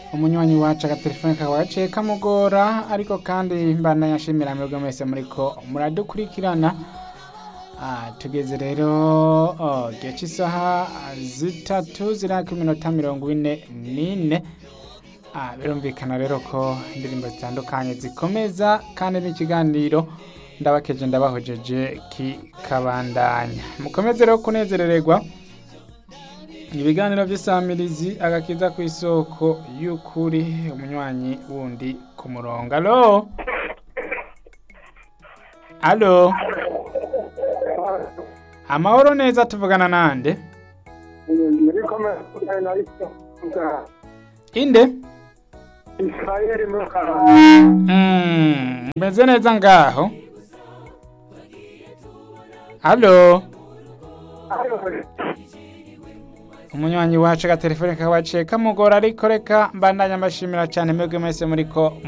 umunywanyi wacu agatelefone kakaba gaciye kamugora ariko kandi mbana yashimira mwebwe mwese muriko muradukurikirana Ah, tugeze rero oh, gihe cy'isaha zitatu ziraka iminota mirongo ine n'ine Ah, birumvikana rero ko indirimbo zitandukanye zikomeza kandi n'ikiganiro ndabakeje ndabahojeje kikabandanya mukomeze rero kunezerererwa ibiganiro by'isamirizi agakiza ku isoko y'ukuri umunywanyi wundi ku murongo alo alo amahoro neza tuvugana nande muri komere na isonga inde isirayeli muri karama Mm, meze neza ngaho alo umunywanyi wacu agatelefone kakaba gaciye kamugora ariko reka mbandanya mbashimira cyane mwebwe mwese muriko